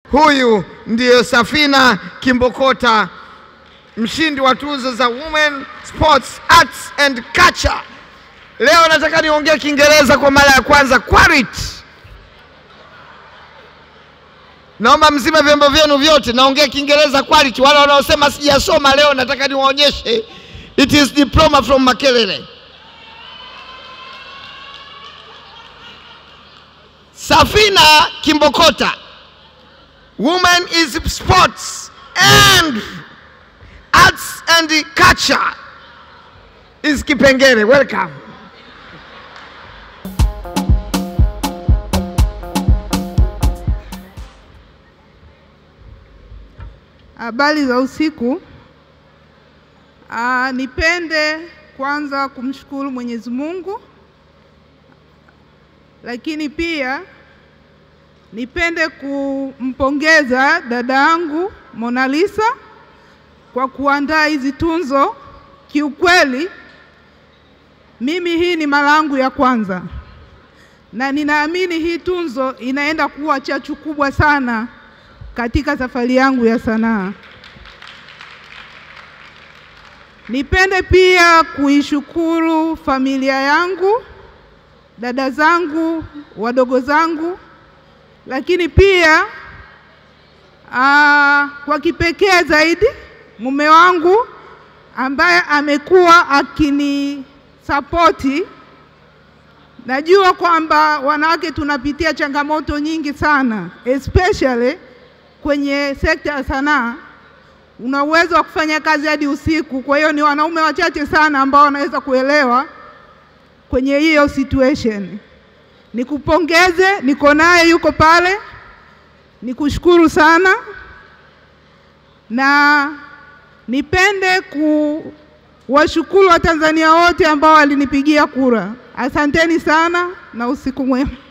Huyu ndiyo Safina Kimbokota, mshindi wa tuzo za Women Sports Arts and Culture. Leo nataka niongee Kiingereza kwa mara ya kwanza. Quality. Naomba mzime vyombo vyenu vyote, naongea Kiingereza quality. Wale wanaosema sijasoma leo, nataka niwaonyeshe. It is diploma from Makerere. Safina Kimbokota, woman is sports and arts and culture is Kipengere. Welcome. Habari za usiku. Aa, nipende kwanza kumshukuru Mwenyezi Mungu, lakini pia nipende kumpongeza dada yangu Mona Lisa kwa kuandaa hizi tunzo. Kiukweli mimi hii ni mara yangu ya kwanza, na ninaamini hii tunzo inaenda kuwa chachu kubwa sana katika safari yangu ya sanaa. Nipende pia kuishukuru familia yangu, dada zangu, wadogo zangu, lakini pia aa, kwa kipekee zaidi mume wangu ambaye amekuwa akinisapoti. Najua kwamba wanawake tunapitia changamoto nyingi sana especially kwenye sekta ya sanaa una uwezo wa kufanya kazi hadi usiku. Kwa hiyo ni wanaume wachache sana ambao wanaweza kuelewa kwenye hiyo situation. Nikupongeze, niko naye, yuko pale, nikushukuru sana na nipende kuwashukuru Watanzania wote ambao walinipigia kura. Asanteni sana na usiku mwema.